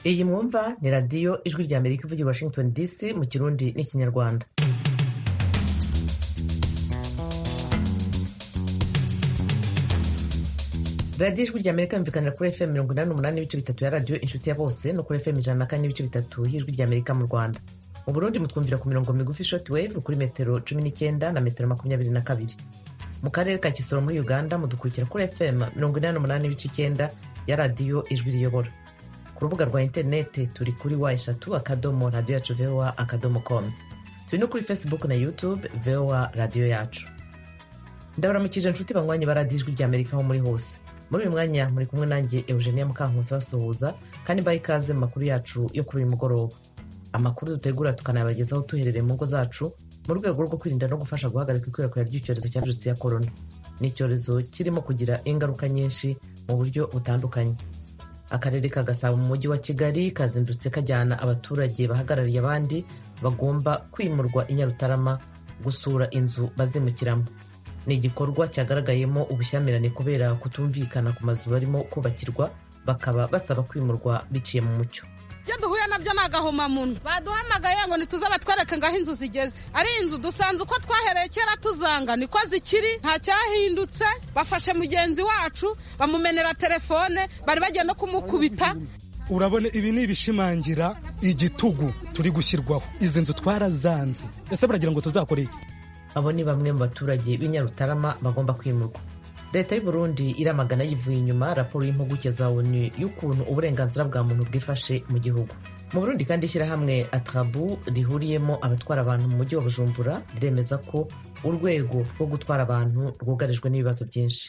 iyi mwumva ni radiyo ijwi rya amerika ivugira washington dc mu kirundi n'ikinyarwanda radiyo ijwi rya amerika yumvikanira kuri fm mirongo inani n'umunani n'ibice bitatu ya radiyo inshuti ya bose no kuri fm ijana na kane n'ibice bitatu y'ijwi rya amerika mu rwanda mu burundi mutwumvira ku mirongo migufi short wave kuri metero cumi n'icyenda na metero makumyabiri na kabiri mu karere ka kisoro muri uganda mudukurikira kuri fm mirongo inani n'umunani n'ibice icyenda ya radiyo ijwi riyobora ku rubuga rwa interineti turi kuri wa eshatu akadomo radiyo yacu voa akadomo com turi no kuri facebook na youtube voa radiyo yacu ndabaramukije inshuti banywanyi ba radiyo ijwi rya amerika aho muri hose muri uyu mwanya muri kumwe nanjye eugenia mukankusi basuhuza kandi mbaye ikaze mu makuru yacu yo kuri uyu mugoroba amakuru dutegura tukanayabagezaho tuherereye mu ngo zacu mu rwego rwo kwirinda no gufasha guhagarika ikwirakwira ry'icyorezo cya virusi ya korona ni icyorezo kirimo kugira ingaruka nyinshi mu buryo butandukanye akarere ka gasabo mu mujyi wa kigali kazindutse kajyana abaturage bahagarariye abandi bagomba kwimurwa i nyarutarama gusura inzu bazimukiramo ni igikorwa cyagaragayemo ubushyamirane kubera kutumvikana ku mazu barimo kubakirwa bakaba basaba kwimurwa biciye mu mucyo ibyo duhuye nabyo ni agahomamunwa baduhamagaye ngo ntituze batwereke ngo aho inzu zigeze ari inzu dusanze uko twahereye kera tuzanga niko zikiri nta cyahindutse bafashe mugenzi wacu bamumenera telefone bari bagiye no kumukubita urabona ibi ni ibishimangira igitugu turi gushyirwaho izi nzu twarazanze ese baragira ngo tuzakore iki abo ni bamwe mu baturage b'i nyarutarama bagomba kwimurwa leta y'u Burundi iramagana yivuye inyuma raporo y'impuguke za onu y'ukuntu uburenganzira bwa muntu bwifashe mu gihugu mu burundi kandi ishyirahamwe atrabu rihuriyemo abatwara abantu mu mujyi wa bujumbura riremeza ko urwego rwo gutwara abantu rwugarijwe n'ibibazo byinshi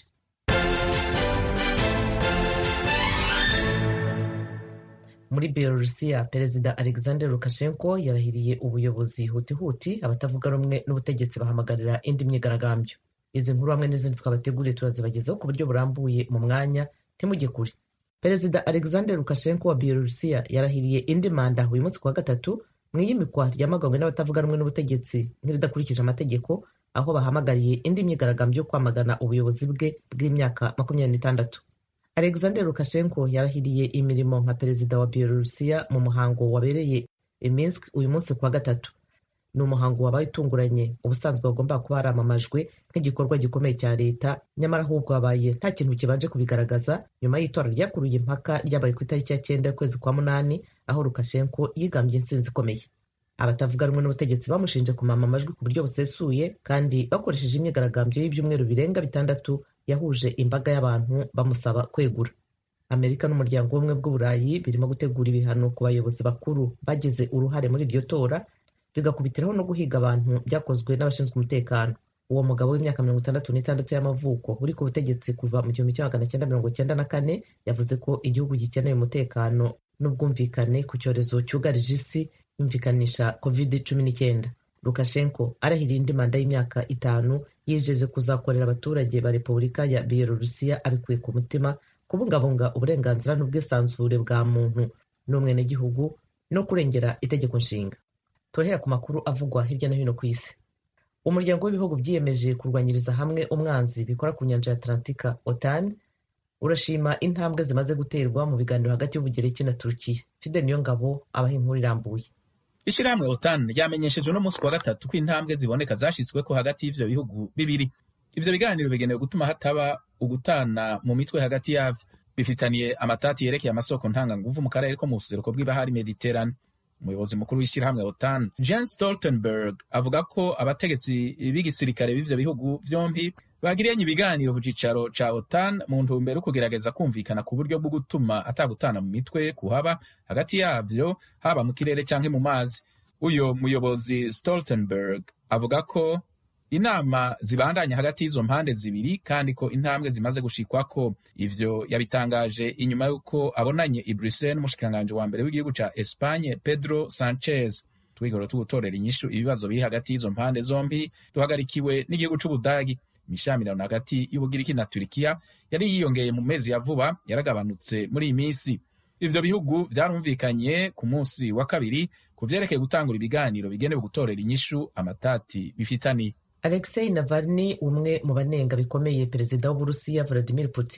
muri belorusiya perezida alexander lukashenko yarahiriye ubuyobozi hutihuti abatavuga rumwe n'ubutegetsi bahamagarira indi myigaragambyo izi nkuru hamwe n'izindi twabateguriye turazibagezaho ku buryo burambuye mu mwanya ntimujye kure perezida alexander lukashenko wa belorusiya yarahiriye indi manda uyu munsi kuwa gatatu mu iyimikwa ryamaganywe n'abatavuga rumwe n'ubutegetsi nk'iridakurikije amategeko aho bahamagariye indi myigaragambyo yo kwamagana ubuyobozi bwe bw'imyaka makumyabiri n'itandatu alexander lukashenko yarahiriye imirimo nka perezida wa belorusiya mu muhango wabereye i minsk uyu munsi kuwa gatatu ni umuhango wabaye utunguranye ubusanzwe wagomba kuba haramamajwe nk'igikorwa gikomeye cya leta nyamara ahubwo wabaye nta kintu kibanje kubigaragaza nyuma y'itora ryakuruye impaka ryabaye ku itariki ya cyenda y'ukwezi kwa munani aho lukashenko yigambye intsinzi ikomeye abatavuga rumwe n'ubutegetsi bamushinje kumama amajwi ku buryo busesuye kandi bakoresheje imyigaragambyo y'ibyumweru birenga bitandatu yahuje imbaga y'abantu bamusaba kwegura amerika n'umuryango w'ubumwe bw'uburayi birimo gutegura ibihano ku bayobozi bakuru bagize uruhare muri iryo tora bigakubitiraho no guhiga abantu byakozwe n'abashinzwe umutekano uwo mugabo w'imyaka mirongo itandatu n'itandatu y'amavuko uri ku butegetsi kuva mu gihumbi kimwe magana cyenda mirongo cyenda na kane yavuze ko igihugu gikeneye umutekano n'ubwumvikane ku cyorezo cyugarije isi yumvikanisha covid cumi n'icyenda lukashenko arahiriye indi manda y'imyaka itanu yijeje kuzakorera abaturage ba repubulika ya belorusiya abikuye ku mutima kubungabunga uburenganzira n'ubwisanzure bwa muntu n'umwenegihugu no kurengera itegeko nshinga turahera ku makuru avugwa hirya no hino ku isi umuryango w'ibihugu byiyemeje kurwanyiriza hamwe umwanzi bikora ku nyanja ya atlantika otan urashima intambwe zimaze guterwa mu biganiro hagati y'ubugereki na turukiya fide niyo ngabo abaha inkuru irambuye ishyirahamwe otan ryamenyesheje uno munsi wa gatatu ko intambwe ziboneka zashyizweko hagati y'ivyo bihugu bibiri ivyo biganiro bigenewe gutuma hataba ugutana mu mitwe hagati yavyo bifitaniye amatati yerekeye amasoko ntanganguvu mu karere ko mu buseruko bw'ibahari mediterane umuyobozi mukuru w'ishyirahamwe otan jens stoltenberg avuga ko abategetsi b'igisirikare b'ivyo bihugu vyombi bagiriyanye ibiganiro ku cicaro ca otan mu ntumbero kugerageza kumvikana ku buryo bwo gutuma atagutana mu mitwe kuhaba hagati yavyo haba mu kirere canke mu mazi uyo muyobozi stoltenberg avuga ko inama zibandanya hagati y'izo mpande zibiri kandi ko intambwe zimaze gushikwako ivyo yabitangaje inyuma y'uko abonanye i Bruxelles n'umushikiranganji wa mbere w'igihugu ca Espagne Pedro Sanchez twigoro tugutorera inyishu ibibazo biri hagati y'izo mpande zombi duhagarikiwe n'igihugu c'Ubudagi imishamirano hagati y'Ubugiriki na Turikiya yari yiyongeye mu mezi ya vuba yaragabanutse muri iyi minsi ivyo bihugu vyarumvikanye ku munsi wa kabiri ku vyerekeye gutangura ibiganiro bigenewe gutorera inyishu amatati bifitaniye alexei navalny umwe mu banenga bikomeye perezida w'uburusiya vladimir putin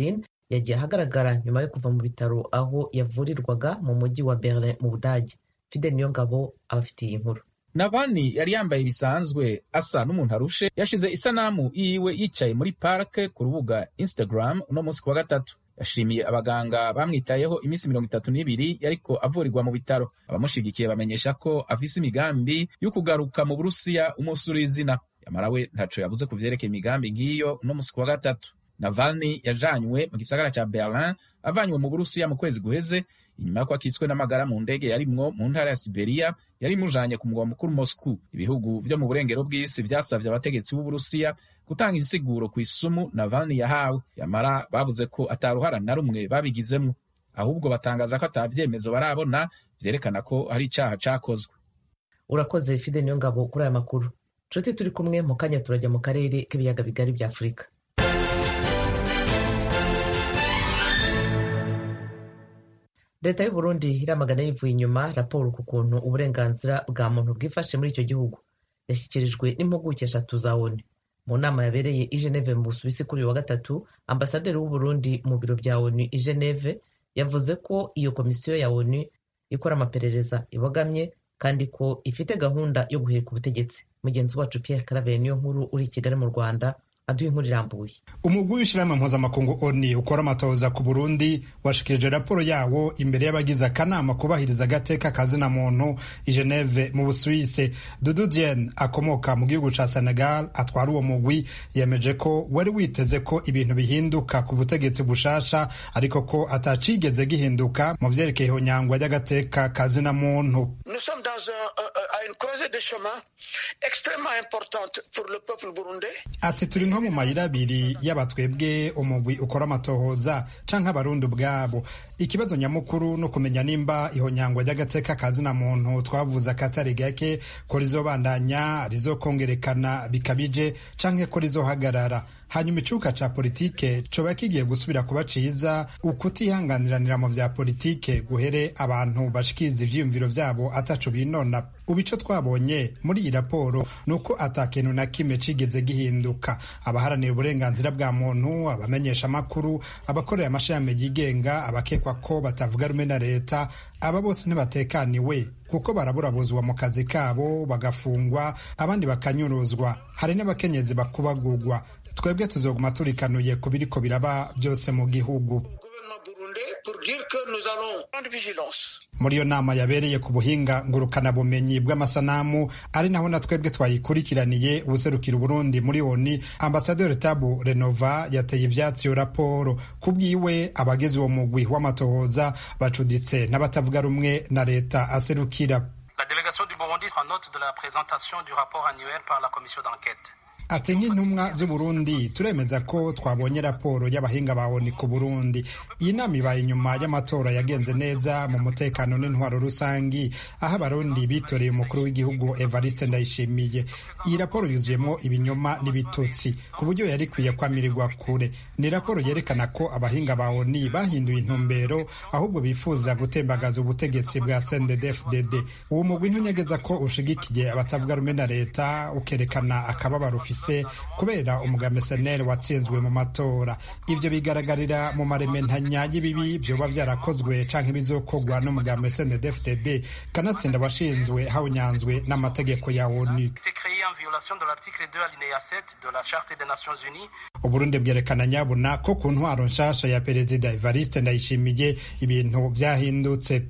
yagiye ahagaragara nyuma yo kuva mu bitaro aho yavurirwaga mu mujyi wa berlin mu budage fidel niyongabo abafitiye inkuru navani yari yambaye bisanzwe asa n'umuntu arushe yashize isanamu yiwe yicaye muri parike ku rubuga instagram uno munsi ku wa gatatu yashimiye abaganga bamwitayeho iminsi mirongo itatu n'ibiri yariko avurirwa mu bitaro abamushigikiye bamenyesha ko afise imigambi yo kugaruka mu burusiya umunsi uri izina yamara we ntaco yavuze ku vyerekeye imigambi nk'iyo uno munsi ku wa gatatu navalny yajanywe mu gisagara ca berlin avanywe mu burusiya mu kwezi guheze inyuma y'uko akitswe n'amagara mu ndege yarimwo mu ntara ya siberiya yari imujanye ku mugwa mukuru moscow ibihugu vyo mu burengero bw'isi vyasavye abategetsi b'uburusiya gutanga insiguro ku isumu navalny yahawe yamara bavuze ko ataruhara na rumwe babigizemwo ahubwo batangaza ko ata vyemezo barabona vyerekana ko hari icaha cakozwe urakoze fide niyo ngabo kuri aya makuru nshuti turi kumwe mu kanya turajya mu karere k'ibiyaga bigari bya afurika leta y'u Burundi iramagana yivuye inyuma raporo ku kuntu uburenganzira bwa muntu bwifashe muri icyo gihugu yashyikirijwe n'impuguke eshatu za onu mu nama yabereye i Geneve mu Busuwisi kuri uyu wa gatatu ambasaderi w'u Burundi mu biro bya onu i Geneve yavuze ko iyo komisiyo ya onu ikora amaperereza ibogamye kandi ko ifite gahunda yo guhirika ubutegetsi mugenzi wacu Pierre Claver niyo nkuru uri i Kigali mu Rwanda aduha inkuru irambuye umugwi w'ishyirahamwe mpuzamakungu oni ukora amatohoza ku burundi washikirije raporo yawo imbere y'abagize akanama kubahiriza agateka kazina muntu i geneve mu busuwise dudu dien akomoka mu gihugu ca senegal atwara uwo mugwi yemeje ko wari witeze ko ibintu bihinduka ku butegetsi bushasha ariko ko atacigeze gihinduka mu vyerekeye ihonyangwa ry'agateka kazina muntu ati turi nko mu mayira abiri y'abatwebwe umugwi ukora amatohoza canke abarundi ubwabo ikibazo nyamukuru no kumenya nimba ihonyangwa ry'agateka kazina muntu twavuze akatari gake ko rizobandanya rizokongerekana bikabije canke ko rizohagarara hanyuma icuka ca politike coba kigiye gusubira kuba ciza ukutihanganiranira mu vya politike guhere abantu bashikiriza ivyiyumviro vyabo ataco binona ubu ico twabonye muri iyi raporo ni uko ata kintu na kimwe cigeze gihinduka abaharanira uburenganzira bwa muntu abamenyesha amakuru abakorera amashirahamwe yigenga abakekwa ko batavuga rumwe na leta aba bose ntibatekaniwe kuko baraburabuzwa mu kazi kabo bagafungwa abandi bakanyuruzwa hari n'abakenyezi bakubagurwa twebwe tuzoguma turikanuye ku biriko biraba byose mu gihugu muri iyo nama yabereye ku buhinga ngurukanabumenyi bw'amasanamu ari naho na twebwe twayikurikiraniye ubuserukira uburundi muri oni ambasaderi tabu renova yateye ivyatsi iyo raporo ku bwiwe abagize uwo mugwi w'amatohoza bacuditse n'abatavuga rumwe na leta aserukira La délégation du Burundi prend note de la présentation du rapport annuel par la commission d'enquête. ati nk'intumwa z'uburundi turemeza ko twabonye raporo y'abahinga ba oni ku burundi iyi nama ibaye inyuma y'amatora yagenze neza mu mutekano n'intwaro rusangi aho abarundi bitoreye umukuru w'igihugu evariste ndayishimiye iyi raporo yuzuyemo ibinyoma n'ibitutsi ku buryo yari ikwiye kwamirirwa kure ni raporo yerekana ko abahinga ba oni bahinduye intumbero ahubwo bifuza gutembagaza ubutegetsi bwa sndfdd uwo mugwi ntunyegeza ko ushigikiye abatavuga rumwe na leta ukerekana akababaro ufise kubera umugambi seneri watsinzwe mu matora ivyo bigaragarira mu marementanya y'ibibi vyoba vyarakozwe canke bizokogwa n'umugambi snedfdd kanatsinda washinzwe hawunyanzwe n'amategeko ya onu uburundi bwerekana nyabuna ko ku ntwaro nshasha ya perezida evariste ndayishimiye ibintu vyahindutse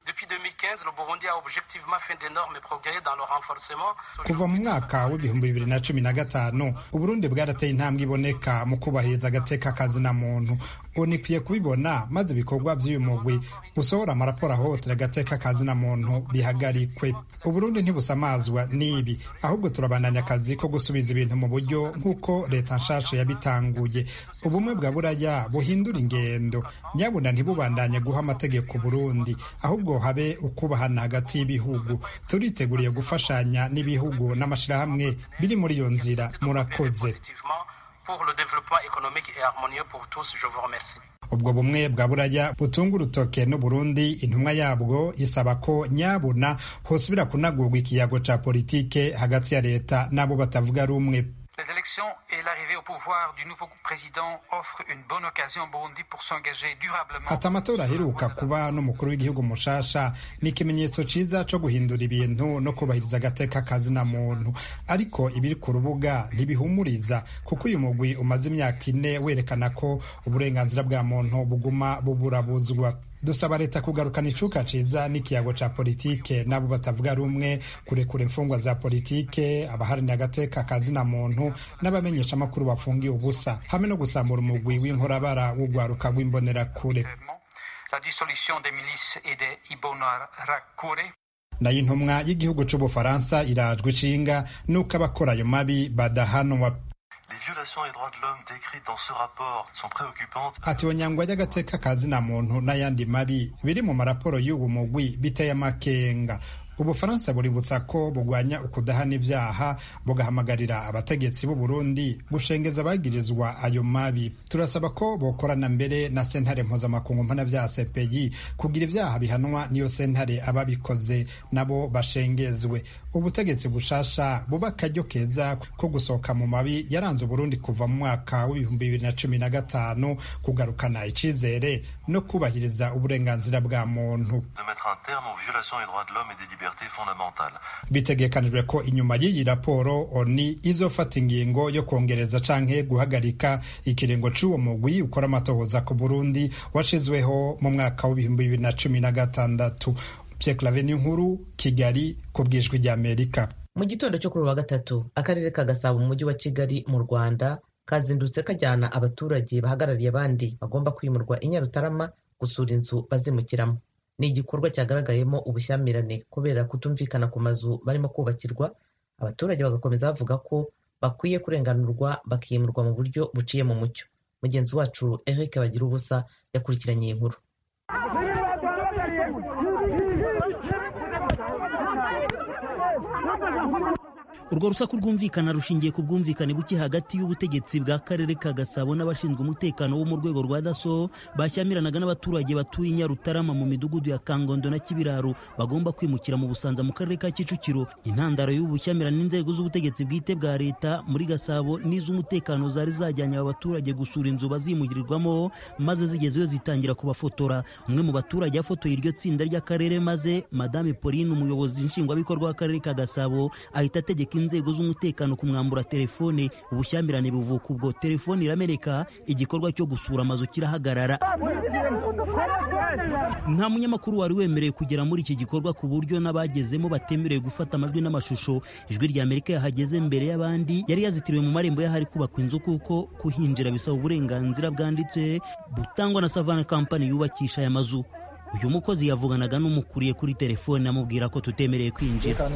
kuva mu mwaka w'ibihumbi bibiri na cumi na gatanu uburundi bwarateye intambwe iboneka mu kubahiriza agateka kazina muntu unikwiye kubibona maze ibikorwa by'uyu mugwi usohora amaraporo ahohotera agateka kazina muntu bihagarikwe uburundi ntibusamazwa n'ibi ahubwo turabandanya akazi ko gusubiza ibintu mu buryo nk'uko leta nshasha yabitanguye ubumwe bwa buraya buhindura ingendo nyabuna ntibubandanye guha amategeko burundi ahubwo habe ukubahana hagati y'ibihugu turiteguriye gufashanya n'ibihugu n'amashirahamwe biri muri iyo nzira murakoze ubwo bumwe bwa buraya butunga urutoke n'uburundi intumwa yabwo isaba ko nyabuna hosubira kunagurwa ikiyago ca politike hagati ya leta n'abo batavuga rumwe l'arrivée au pouvoir du nouveau président offre une bonne occasion au Burundi pour s'engager durablement. ati amatora aheruka kuba n'umukuru w'igihugu mushasha ni ikimenyetso ciza co guhindura ibintu no kubahiriza agateka kazina muntu ariko ibiri ku rubuga ntibihumuriza kuko uyu mugwi umaze imyaka ine werekana ko uburenganzira bwa muntu buguma buburabuzwa dusaba leta kugarukana icuka ciza n'ikiyago ca politike n'abo batavuga rumwe kurekura imfungwa za politike abaharanira agateka kazina muntu n'abamenyesha amakuru bafungiye ubusa hamwe no gusambura umugwi w'inkorabara w'ugwaruka rw'imbonerakure La dissolution des milices et des Ibonarakure. nayo intumwa y'igihugu c'ubufaransa irajwe ishinga n'uko abakora ayo mabi badahanwa Les violations des droits de l'homme décrites dans ce rapport sont préoccupantes. ati onyangwa ry'agateka kazina muntu n'ayandi mabi biri mu maraporo y'ubu mugwi biteye amakenga ubufaransa buributsa ko bugwanya ukudahana ibyaha bugahamagarira abategetsi b'u Burundi gushengeza abagirizwa ayo mabi turasaba ko bokorana mbere na sentare mpuzamakungu mpanabyaha CPI kugira ibyaha bihanwa n'iyo sentare ababikoze nabo bashengezwe ubutegetsi bushasha buba akaryo keza ko gusohoka mu mabi yaranze uburundi kuva mu mwaka w'ibihumbi bibiri na cumi na gatanu kugarukana icizere no kubahiriza uburenganzira bwa muntu de mettre un terme aux violations des droits de l'homme et des libertés fondamentales. bitegekanijwe ko inyuma y'iyi raporo oni izofata ingingo yo kongereza canke guhagarika ikiringo c'uwo mugwi ukora amatohoza ku burundi washizweho mu mwaka w'ibihumbi bibiri na cumi na gatandatu pierre claveni nkuru kigali ku bwijwi ry'amerika mu gitondo cyo kuri uyu wa gatatu akarere ka gasabo mu mujyi wa kigali mu rwanda kazindutse kajyana abaturage bahagarariye abandi bagomba kwimurwa i nyarutarama gusura inzu bazimukiramo ni igikorwa cyagaragayemo ubushyamirane kubera kutumvikana ku mazu barimo kubakirwa abaturage bagakomeza bavuga ko bakwiye kurenganurwa bakimurwa mu buryo buciye mu mucyo mugenzi wacu eric bagira ubusa yakurikiranye iyi nkuru urwo rusaku rwumvikana rushingiye ku bwumvikane buke hagati y'ubutegetsi bwa karere ka gasabo n'abashinzwe umutekano wo mu rwego rwa daso bashyamiranaga n'abaturage batuye i nyarutarama mu midugudu ya kangondo na kibiraro bagomba kwimukira mu busanza mu karere ka kicukiro intandaro y'ubu bushyamirane n'inzego z'ubutegetsi bwite bwa leta muri gasabo n'iz'umutekano zari zajyanye aba baturage gusura inzu bazimugirirwamo maze zigezeyo zitangira kubafotora umwe mu baturage yafotoye iryo tsinda ry'akarere maze madame pauline umuyobozi nshingwabikorwa w'akarere ka gasabo ahita ategeka inzego z'umutekano kumwambura telefone ubushyamirane buvuka ubwo telefone irameneka igikorwa cyo gusura amazu kirahagarara nta munyamakuru wari wemerewe kugera muri iki gikorwa ku buryo n'abagezemo batemerewe gufata amajwi n'amashusho ijwi rya amerika yahageze mbere y'abandi yari yazitiriwe mu marembo y'ahari kubakwa inzu kuko kuhinjira bisaba uburenganzira bwanditse butangwa na savana kampani yubakisha aya mazu uyu mukozi yavuganaga n'umukuriye kuri telefone amubwira ko tutemereye kwinjira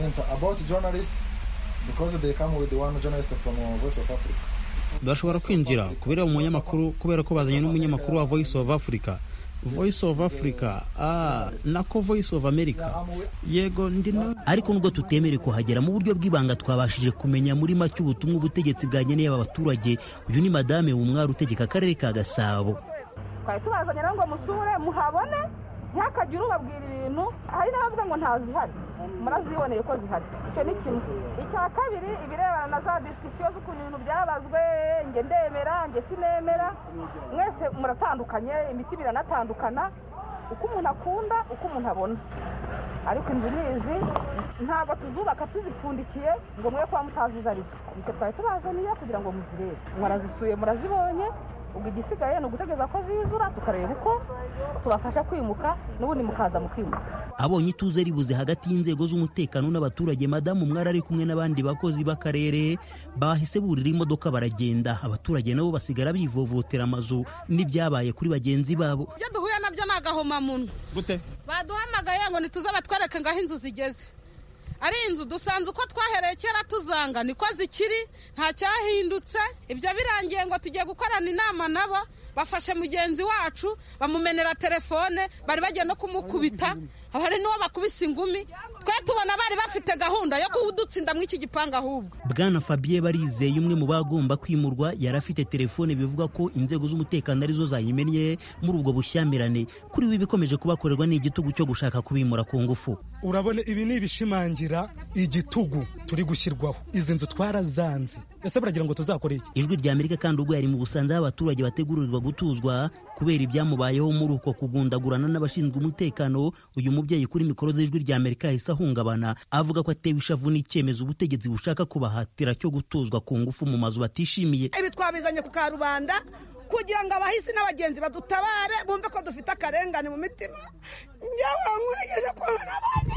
bashobora kwinjira kubera umunyamakuru kubera ko bazanye n'umunyamakuru wa voice of africa voice of africa ah nako voice of america yego ndi na ariko nubwo tutemerewe kuhagera mu buryo bw'ibanga twabashije kumenya muri make ubutumwa ubutegetsi bwageneye aba baturage uyu ni madame wumwari utegeka akarere ka gasabo twari tubazanye rero ngo musure muhabone ntihakagire ubabwira ibintu hari n'abavuga ngo ntazihari muraziboneye ko zihari icyo ni kimwe icya kabiri ibirebana na za disikisiyo z'ukuntu ibintu byabazwe nge ndemera nge sinemera mwese muratandukanye imitima iranatandukana uko umuntu akunda uko umuntu abona ariko inzu nizi ntabwo tuzubaka tuzipfundikiye ngo mwe kuba mutazizi ariko nicyo twari tubazaniye kugira ngo muzirebe murazisuye murazibonye ubwo igisigaye ni ugutegereza ko zizura tukareba uko tubafasha kwimuka n'ubundi mukaza mukimuka abonye ituze ribuze hagati y'inzego z'umutekano n'abaturage madamu umwari ari kumwe n'abandi bakozi b'akarere bahise burira imodoka baragenda abaturage nabo basigara bivovotera amazu n'ibyabaye kuri bagenzi babo ibyo duhuye nabyo ni agahomamunwa gute baduhamagaye ngo ntituze batwereke ngo aho inzu zigeze ari inzu dusanze uko twahereye kera tuzanga niko zikiri nta cyahindutse ibyo birangiye ngo tugiye gukorana inama nabo bafashe mugenzi wacu bamumenera telefone bari bagiye no kumukubita hari n'uwo bakubise ingumi twe tubona bari bafite gahunda yo kuwudutsinda muri iki gipangu ahubwo bwana fabien barizeye umwe mu bagomba kwimurwa yari afite telefone bivuga ko inzego z'umutekano arizo zayimennye muri ubwo bushyamirane kuri we ibikomeje kubakorerwa ni igitugu cyo gushaka kubimura ku ngufu urabona ibi ni ibishimangira kubera igitugu turi gushyirwaho izi nzu twarazanze ese baragira ngo tuzakore iki ijwi rya amerika kandi ubwo yari mu busanza aho abaturage bategurirwa gutuzwa kubera ibyamubayeho muri uko kugundagurana n'abashinzwe umutekano uyu mubyeyi kuri mikoro z'ijwi rya amerika yahise ahungabana avuga ko atewe ishavu n'icyemezo ubutegetsi bushaka kubahatira cyo gutuzwa ku ngufu mu mazu batishimiye ibi twabizanye ku karubanda kugira ngo abahisi n'abagenzi badutabare bumve ko dufite akarengane mu mitima njyewe nkurikije kubona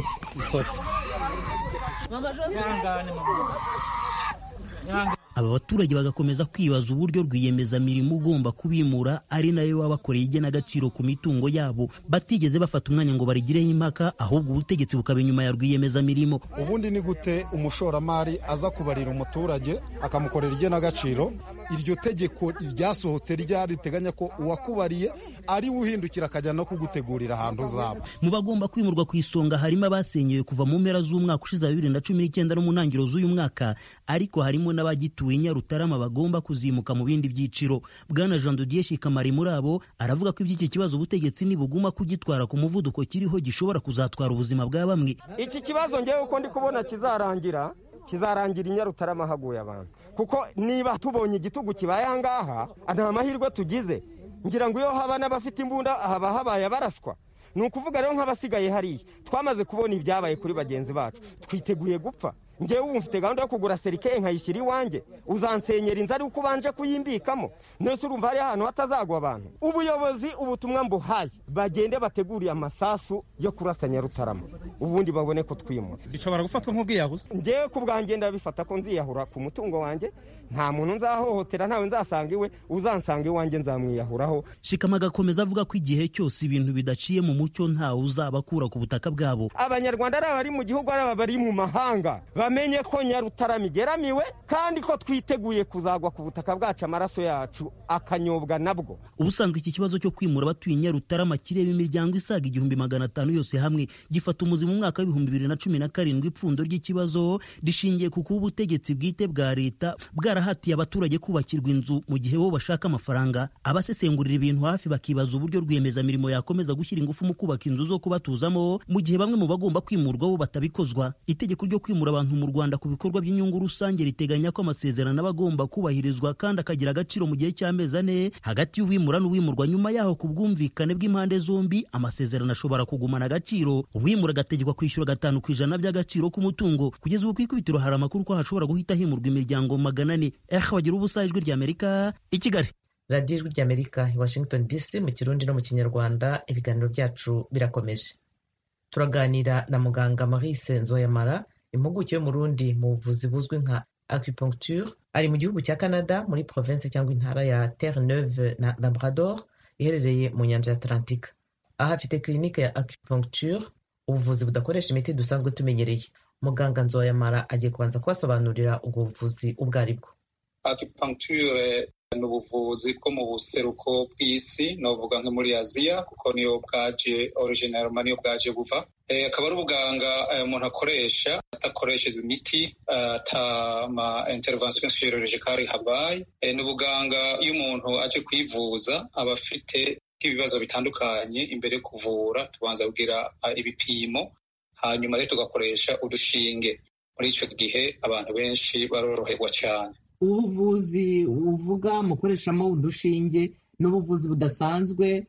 aba baturage bagakomeza kwibaza uburyo rwiyemezamirimo ugomba kubimura ari nayo wabakoreye igenagaciro ku mitungo yabo batigeze bafata umwanya ngo barigireho impaka ahubwo ubutegetsi bukaba inyuma ya rwiyemezamirimo ubundi ni gute umushoramari aza kubarira umuturage akamukorera igenagaciro iryo tegeko ryasohotse ryari riteganya ko uwakubariye ari we uhindukira akajya no kugutegurira ahantu uzaba mu bagomba kwimurwa ku isonga harimo abasenyewe kuva mu mpera z'umwaka ushize wa bibiri na cumi n'icyenda no mu ntangiriro z'uyu mwaka ariko harimo n'abagituye nyarutarama bagomba kuzimuka mu bindi byiciro bwana jean dodier shikamari muri abo aravuga ko iby'iki kibazo ubutegetsi nibuguma kugitwara ku muvuduko kiriho gishobora kuzatwara ubuzima bwa bamwe iki kibazo ngewe uko ndi kubona kizarangira kizarangira i nyarutarama haguye abantu kuko niba tubonye igitugu kibaye aha ngaha nta mahirwe tugize ngira ngo iyo haba n'abafite imbunda haba habaye abaraswa ni ukuvuga rero nk'abasigaye hariya twamaze kubona ibyabaye kuri bagenzi bacu twiteguye gupfa ngewe ubu mfite gahunda yo kugura serikeye nkayishyira iwanjye uzansenyera inzu ari uko ubanje kuyimbikamo nese urumva hari ahantu hatazagwa abantu ubuyobozi ubutumwa mbuhaye bagende bateguriye amasasu yo kurasa nyarutarama ubundi babone ko twimura bishobora gufatwa nk'ubwiyahuzi ngewe ku bwanjye ndabifata ko nziyahura ku mutungo wanjye nta muntu nzahohotera ntawe nzasanga iwe uzansanga iwanjye nzamwiyahuraho shikama agakomeza avuga ko igihe cyose ibintu bidaciye mu mucyo ntawe uzabakura ku butaka bwabo abanyarwanda ari abari mu gihugu ari abari mu mahanga bamenye ko nyarutarama igeramiwe kandi ko twiteguye kuzagwa ku butaka bwacu amaraso yacu akanyobwa nabwo ubusanzwe iki kibazo cyo kwimura abatuye nyarutarama kireba imiryango isaga igihumbi magana atanu yose hamwe gifata umuzi mu mwaka w'ibihumbi bibiri na cumi na karindwi ipfundo ry'ikibazo rishingiye ku kuba ubutegetsi bwite bwa leta bwarahatiye abaturage kubakirwa inzu mu gihe bo bashaka amafaranga abasesengurira ibintu hafi bakibaza uburyo rwiyemezamirimo yakomeza gushyira ingufu mu kubaka inzu zo kubatuzamo mu gihe bamwe mu bagomba kwimurwa bo batabikozwa itegeko ryo kwimura abantu mu rwanda ku bikorwa by'inyungu rusange riteganya ko amasezerano aba agomba kubahirizwa kandi akagira agaciro mu gihe cy'amezi ane hagati y'uwimura n'uwimurwa nyuma yaho ku bwumvikane bw'impande zombi amasezerano ashobora kugumana agaciro uwimura agategekwa kwishyura gatanu ku ijana by'agaciro k'umutungo kugeza ubu ku ikubitiro hari amakuru ko hashobora guhita himurwa imiryango magana ane eh bagira ubusa ijwi ry'amerika i kigali radiyo ijwi ry'amerika i washington dc mu kirundi no mu kinyarwanda ibiganiro byacu birakomeje turaganira na muganga marise nzoyamara impuguke y'umurundi mu buvuzi buzwi nka acupuncture ari mu gihugu cya canada muri province cyangwa intara ya terre neuve na labrador iherereye mu nyanja ya atlantika aha afite kirinike ya acupuncture ubuvuzi budakoresha imiti dusanzwe tumenyereye muganga nzoyamara agiye kubanza kubasobanurira ubwo buvuzi ubwo ari bwo acupuncture ni ubuvuzi bwo mu buseruko bw'isi novuga nko muri aziya kuko niyo bwaje originalma niyo bwaje buva akaba ari ubuganga umuntu akoresha adakoresheje imiti ata ma intervention chirurgicale habaye ni ubuganga iyo umuntu aje kwivuza aba afite ibibazo bitandukanye imbere yo kuvura tubanza kugira ibipimo hanyuma rero tugakoresha udushinge muri icyo gihe abantu benshi baroroherwa cyane ubuvuzi uvuga mukoreshamo udushinge n'ubuvuzi budasanzwe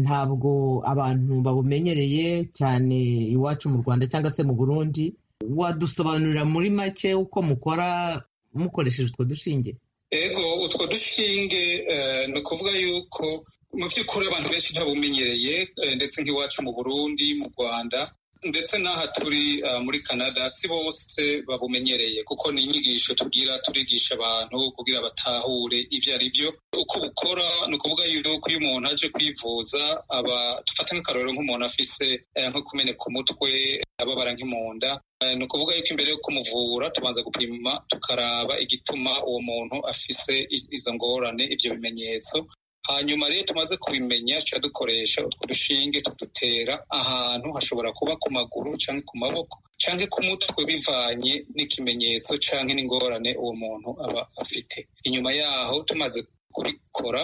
ntabwo abantu babumenyereye cyane iwacu mu rwanda cyangwa se mu burundi wadusobanurira muri make uko mukora mukoresheje utwo dushinge ego utwo dushinge ni ukuvuga yuko mu by'ukuri abantu benshi ntabumenyereye ndetse nk'iwacu mu burundi mu rwanda ndetse n'aha turi muri canada si bose babumenyereye kuko ni inyigisho tubwira turigisha abantu kugira batahure ibyo ari byo uko bukora ni ukuvuga yuko iyo umuntu aje kwivuza aba dufata nk'akarorero nk'umuntu afise nko kumeneka umutwe ababara nk'imunda ni ukuvuga yuko imbere yo kumuvura tubanza gupima tukaraba igituma uwo muntu afise izo ngorane ibyo bimenyetso hanyuma rero tumaze kubimenya tuba dukoresha utwo dushinge tudutera ahantu hashobora kuba ku maguru cyangwa ku maboko cyangwa ku mutwe bivanye n'ikimenyetso cyangwa n'ingorane uwo muntu aba afite inyuma yaho tumaze kubikora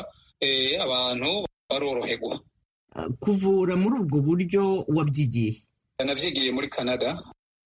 abantu baroroherwa kuvura muri ubwo buryo wabyigiye nabyigiye muri canada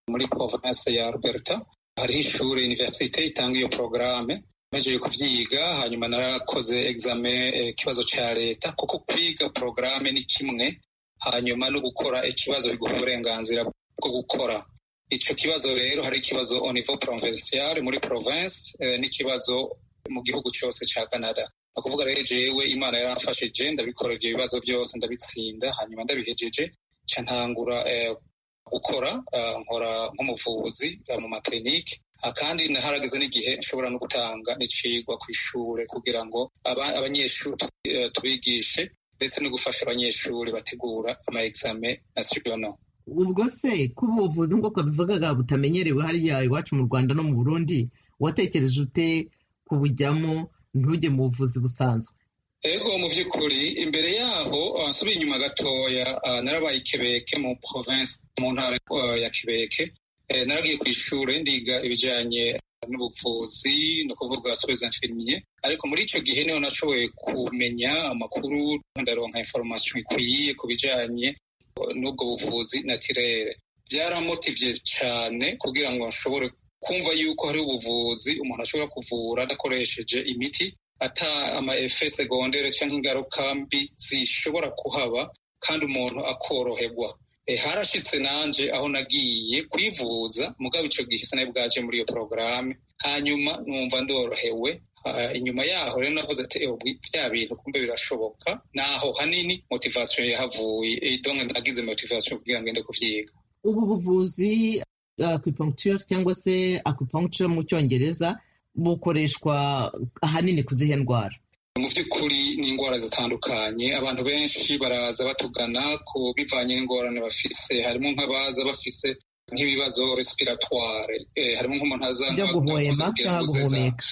muri province ya Alberta hariho ishuri universite itanga iyo porogaramu mpejeje kuvyiga hanyuma narakoze exame ikibazo ca leta kuko kwiga porogaramu ni kimwe hanyuma no gukora ikibazo biguha uburenganzira bwo gukora ico kibazo rero hari ikibazo au niveau provincial muri province eh, n'ikibazo mu gihugu cyose ca canada ni ukuvuga rero jewe imana yaramfashije ndabikora ivyo bibazo byose ndabitsinda hanyuma ndabihejeje ca ntangura eh, gukora uh, nkora nk'umuvuzi uh, mu maklinike kandi naharageze n'igihe nshobora no gutanga n'icigwa ku ishure kugira ngo abanyeshuri uh, tubigishe ndetse no gufasha abanyeshuri bategura ama exame nationaux ubwo se ko ubuvuzi nk'uko bivugaga butamenyerewe hariya iwacu mu rwanda no mu burundi watekereje ute kubujyamo ntujye mu buvuzi busanzwe ego mu by'ukuri imbere yaho nsubiye inyuma gatoya narabaye ikebeke mu province mu ntara ya kebeke naragiye ku ishuri ndiga ibijyanye n'ubuvuzi ni ukuvuga soins infirmier ariko muri icyo gihe niho nashoboye kumenya amakuru ndaronka information ikwiye ku bijyanye n'ubwo buvuzi natirere byaramotivye cyane kugira ngo nshobore kumva yuko hari ubuvuzi umuntu ashobora kuvura adakoresheje imiti ata ama efe segondere cyangwa ingaruka mbi zishobora kuhaba kandi umuntu akoroherwa e, harashitse nanje aho nagiye kwivuza mugabo ico gihe sinari bwaje muri iyo porogaramu hanyuma numva ndorohewe inyuma yaho rero navuze ati bya bintu kumbe birashoboka naho hanini motivation yahavuye donc nagize motivation kugira ngo ende kuvyiga ubu buvuzi acupuncture cyangwa se acupuncture mu cyongereza bukoreshwa ahanini ku zihe ndwara mu by'ukuri ni indwara zitandukanye abantu benshi baraza batugana ku bivanye n'ingorane bafise harimo nk'abaza bafise nk'ibibazo respiratoire eh, harimo nk'umuntu aza byo guhwema cyangwa guhumeka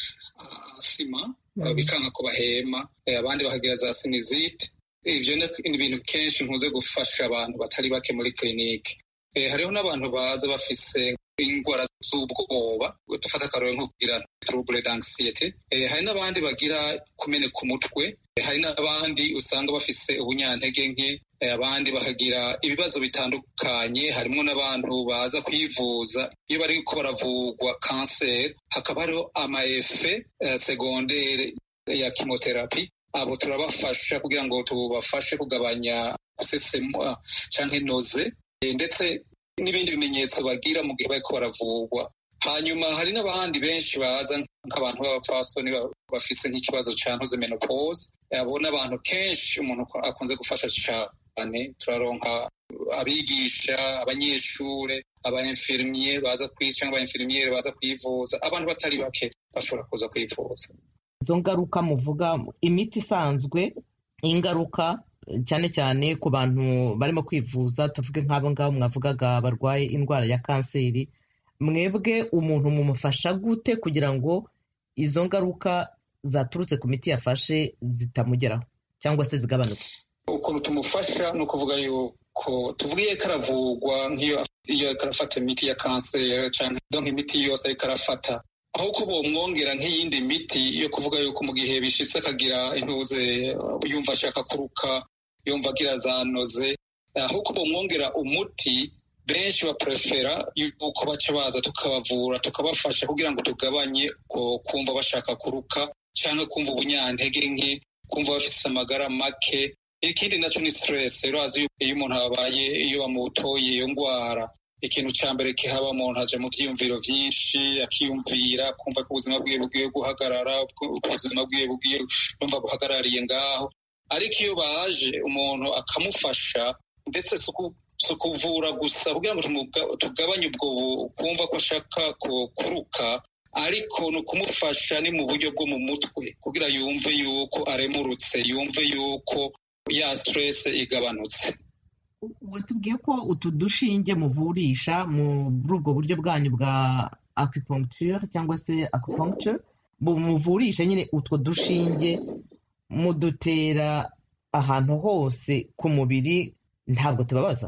asima bikanga ko bahema abandi bakagira za sinizite ibyo ni ibintu kenshi nkuze gufasha abantu batari bake muri kirinike hariho n'abantu baza bafise indwara z'ubwoba dufata akarore nko kugira trouble d'anxiety hari n'abandi bagira kumeneka umutwe hari n'abandi usanga bafise ubunyantege nke abandi bakagira ibibazo bitandukanye harimo n'abantu baza kwivuza iyo bari ko baravurwa kanseri hakaba hariho amaefe segondere ya kimoterapi abo turabafasha kugira ngo tubafashe kugabanya gusesema cyangwa inoze ndetse n'ibindi bimenyetso bagira mu gihe bariko baravurwa hanyuma hari n'abandi benshi baza nk'abantu b'abapfasoni bafise nk'ikibazo ca ntuze menopause abo n'abantu kenshi umuntu akunze gufasha cane turaronka abigisha abanyeshure abainfirmier baza cyangwa abainfirmiere baza kwivuza abantu batari bake bashobora kuza kwivuza izo ngaruka muvuga imiti isanzwe ingaruka cyane cyane ku bantu barimo kwivuza tuvuge nk'abo ngabo mwavugaga barwaye indwara ya kanseri mwebwe umuntu mumufasha gute kugira ngo izo ngaruka zaturutse ku miti yafashe zitamugeraho cyangwa se zigabanuke ukuntu tumufasha ni ukuvuga yuko tuvuge ko aravurwa nk'iyo iyo arafata imiti ya kanseri cyangwa imiti yose ariko arafata aho ko bomwongera nk'iyindi miti yo kuvuga yuko mu gihe bishitse akagira intuze yumva ashaka kuruka yumva agira za noze aho ko bomwongera umuti benshi baprefera yuko baca baza tukabavura tukabafasha kugira ngo tugabanye kumva bashaka kuruka cyangwa kumva ubunyantege nke kumva bafite amagara make ikindi nacyo ni stress urazi iyo umuntu abaye iyo bamutoye iyo ndwara ikintu cya mbere kihaba umuntu aja mu vyiyumviro vyinshi akiyumvira kumva ko ubuzima bwiwe bugiye guhagarara ubuzima bwiwe bugiye numva buhagarariye ngaho ariko iyo baje umuntu akamufasha ndetse si ukuvura gusa kugira ngo tugabanye ubwo kumva ko ashaka kuruka ariko ni ukumufasha ni mu buryo bwo mu mutwe kugira yumve yuko aremurutse yumve yuko ya stress igabanutse watubwiye ko utu dushinge muvurisha muri ubwo buryo bwanyu bwa acupuncture cyangwa se acupuncture muvurisha nyine utwo dushinge mudutera ahantu hose ku mubiri ntabwo tubabaza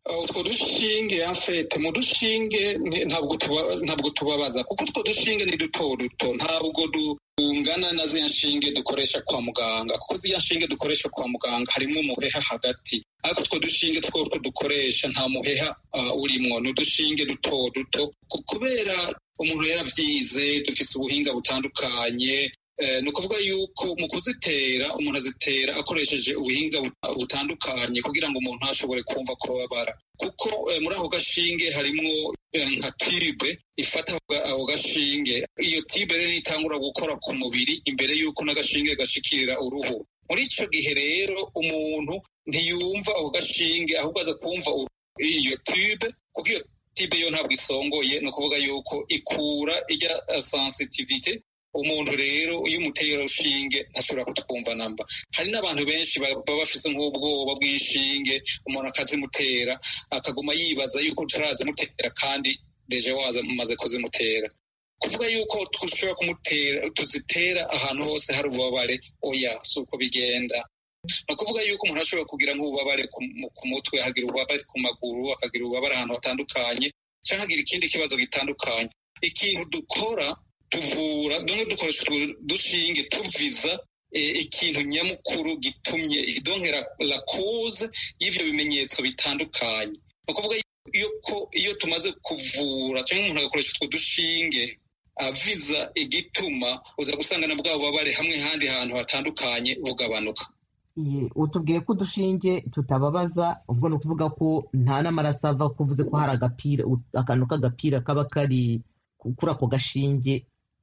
utwo dushinge afete mu dushinge ntabwo tubabaza kuko utwo dushinge ni duto duto ntabwo dungana na ziriya nshinge dukoresha kwa muganga kuko ziriya nshinge dukoresha kwa muganga harimo umuheha hagati ariko utwo dushinge twotwo dukoresha nta muheha urimwo ni udushinge duto duto kubera umuntu yaravyize dufise ubuhinga butandukanye ni ukuvuga yuko mu kuzitera umuntu azitera akoresheje ubuhinga butandukanye kugira ngo umuntu ashobore kumva kubabara kuko muri ako gashinge harimwo nka tibe ifata ako gashinge iyo tibe rero itangura gukora ku mubiri imbere y'uko n'agashinge gashikirira uruhu muri ico gihe rero umuntu ntiyumva ako gashinge ahubwo aza kumva iyo tibe kuko iyo tibe yo ntabwo isongoye ni ukuvuga yuko ikura ijya sensitivite umuntu rero iyo umuteye urushinge ntashobora kutwumva namba hari n'abantu benshi baba bafise nk'ubwoba bw'inshinge umuntu akazimutera akaguma yibaza yuko utarazimutera kandi deje waza umaze kuzimutera kuvuga yuko dushobora kumutera tuzitera ahantu hose hari ububabare oya si uko bigenda ni ukuvuga yuko umuntu ashobora kugira nk'ububabare ku mutwe akagira ububabare ku maguru akagira ububabare ahantu hatandukanye cyangwa akagira ikindi kibazo gitandukanye ikintu dukora tuvura donke dukoresha dushinge tuviza ikintu nyamukuru gitumye donke la cause y'ivyo bimenyetso bitandukanye ni ukuvuga yuko iyo tumaze kuvura cyangwa umuntu agakoresha utwo dushinge aviza igituma uza gusanga na bwa bubabare hamwe handi hantu hatandukanye bugabanuka utubwiye ko udushinge tutababaza ubwo ni ukuvuga ko nta n'amaraso ava ko uvuze ko hari agapira akantu k'agapira kaba kari kuri ako gashinge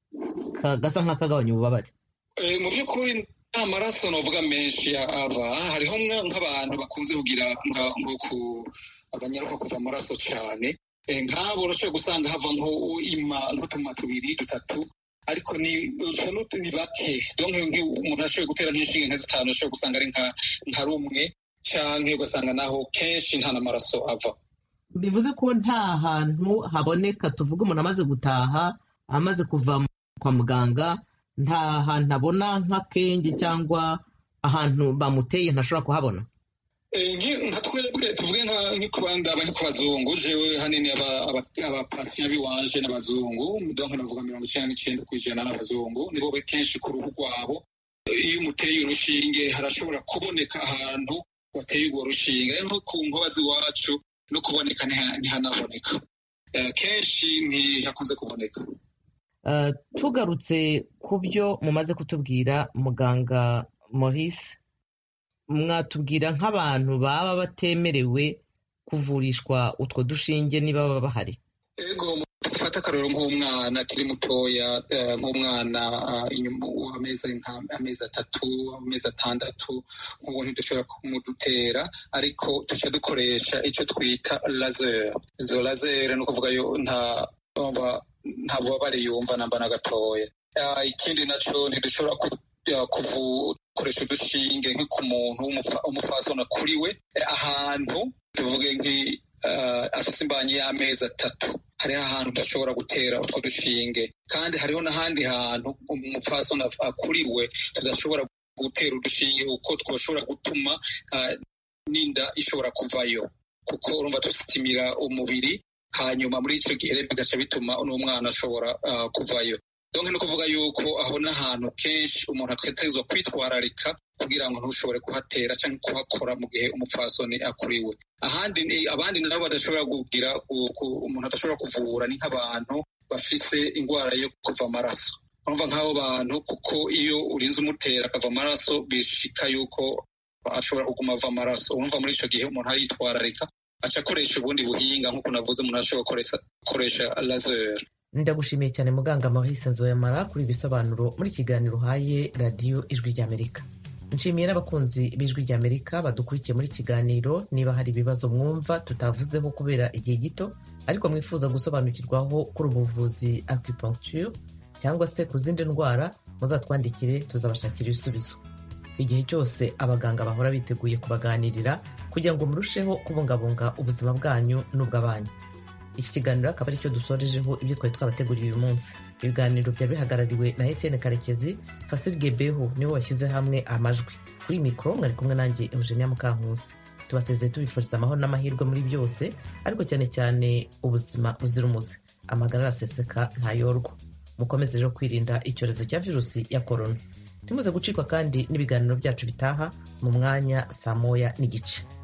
gasa nk'akagabanya ububabare mu by'ukuri nta maraso navuga menshi ava hariho nk'abantu bakunze kugira nko ku abanyaruka kuva amaraso cyane nk'abo urashobora gusanga hava nko ima nk'utuma tubiri dutatu ariko ni ni bake donke umuntu ashoboye gutera nk'inshinge nka zitanu ashobora gusanga ari nka rumwe cyangwa ugasanga naho kenshi nta n'amaraso ava bivuze ko nta hantu haboneka tuvuga umuntu amaze gutaha amaze kuva kwa muganga nta hantu abona nk'akenge cyangwa ahantu bamuteye ntashobora kuhabona nka twebwe tuvuge nk'ikubandaba nk'ikubazungu jewe hanini abapasiya biwanje n'abazungu donke navuga mirongo icyenda n'icyenda ku ijana n'abazungu nibo kenshi ku ruhu rwabo iyo umuteye urushinge harashobora kuboneka ahantu wateye urwo rushinge nko ku nkoba z'iwacu no kuboneka ntihanaboneka kenshi ntihakunze kuboneka tugarutse ku byo mumaze kutubwira muganga maurice mwatubwira nk'abantu baba batemerewe kuvurishwa utwo dushinge niba baba bahari ego dufate akarero nk'umwana akiri mutoya nk'umwana amezi atatu amezi atandatu nk'ubu ntidushobora kumudutera ariko duca dukoresha icyo twita laser izo laser ni ukuvuga yo nta nta bubabare yumva namba na gatoya ikindi nacyo ntidushobora kuvukoresha udushinge nko ku muntu w'umufasona akuriwe ahantu tuvuge nk'i afite imbanyi y'amezi atatu hariho ahantu udashobora gutera utwo dushinge kandi hariho n'ahandi hantu umupfasoni akuriwe tudashobora gutera udushinge kuko twashobora gutuma n'inda ishobora kuvayo kuko urumva dusitimira umubiri hanyuma muri icyo gihe bigaca bituma n'umwana ashobora kuvayo donke ni ukuvuga yuko aho n'ahantu kenshi umuntu ategerezwa kwitwararika kugira ngo ntushobore kuhatera cyangwa kuhakora mu gihe umupfasoni akuriwe ahandi abandi nabo badashobora kugira umuntu adashobora kuvura ni nk'abantu bafise indwara yo kuva amaraso urumva nk'abo bantu kuko iyo urinze umutera akava amaraso bishika yuko ashobora kuguma ava amaraso urumva muri icyo gihe umuntu aritwararika aca akoresha ubundi buhinga nk'uko navuze umuntu ashobora gukoresha laser ndagushimiye cyane muganga maurice nzoyamara kuri ibisobanuro muri kiganiro uhaye radiyo ijwi ry'amerika nshimiye n'abakunzi b'ijwi ry'amerika badukurikiye muri kiganiro niba hari ibibazo mwumva tutavuzeho kubera igihe gito ariko mwifuza gusobanukirwaho kuri ubuvuzi acupuncture cyangwa se ku zindi ndwara muzatwandikire tuzabashakira ibisubizo igihe cyose abaganga bahora biteguye kubaganirira kugira ngo murusheho kubungabunga ubuzima bwanyu n'ubw'abanyu iki kiganiro akaba aricyo dusorejeho ibyo twari twabateguriye uyu munsi ibiganiro byari bihagarariwe na etienne karekezi fasirige beho nibo bashyize hamwe amajwi kuri mikoro mwari kumwe nanjye eugenia mukankusi tubasezeye tubifuriza amahoro n'amahirwe muri byose ariko cyane cyane ubuzima buzira umuze amagara araseseka ntayorwa mukomeze rero kwirinda icyorezo cya virusi ya korona ntimuze gucikwa kandi n'ibiganiro byacu bitaha mu mwanya saa moya n'igice